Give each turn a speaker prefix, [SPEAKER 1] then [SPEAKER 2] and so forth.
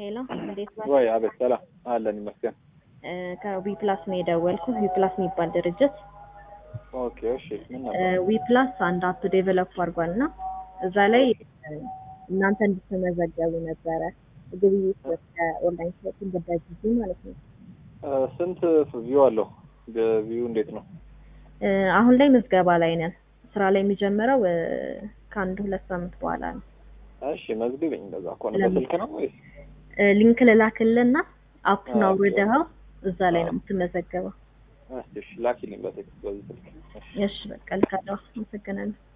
[SPEAKER 1] ሄሎ እንዴት ነህ?
[SPEAKER 2] ወይ አቤት፣ ሰላም አለን ይመስገን።
[SPEAKER 1] ከዊ ፕላስ ነው የደወልኩት። ዊ ፕላስ የሚባል ድርጅት
[SPEAKER 2] ኦኬ፣ እሺ፣ ምን ነበር?
[SPEAKER 1] ዊ ፕላስ አንድ አፕ ዴቨሎፕ አድርጓል እና እዛ ላይ እናንተ እንድትመዘገቡ ነበረ ግብይት ኦንላይን ሾፒንግ በጊዜ ማለት ነው።
[SPEAKER 2] ስንት ቪው አለው? ቪው እንዴት ነው?
[SPEAKER 1] አሁን ላይ ምዝገባ ላይ ነን። ስራ ላይ የሚጀምረው ከአንድ ሁለት ሳምንት በኋላ ነው።
[SPEAKER 2] እሺ፣ መዝግበኝ። እንደዛ ከሆነ በስልክ ነው ወይስ?
[SPEAKER 1] ሊንክ ልላክልና አፑን አውርደኸው እዛ ላይ ነው የምትመዘገበው።
[SPEAKER 2] እሺ፣ ላኪልኝ በቴክስት በዚህ ስልክ።
[SPEAKER 1] እሺ፣ በቃ ልካለሁ። አመሰግናለሁ።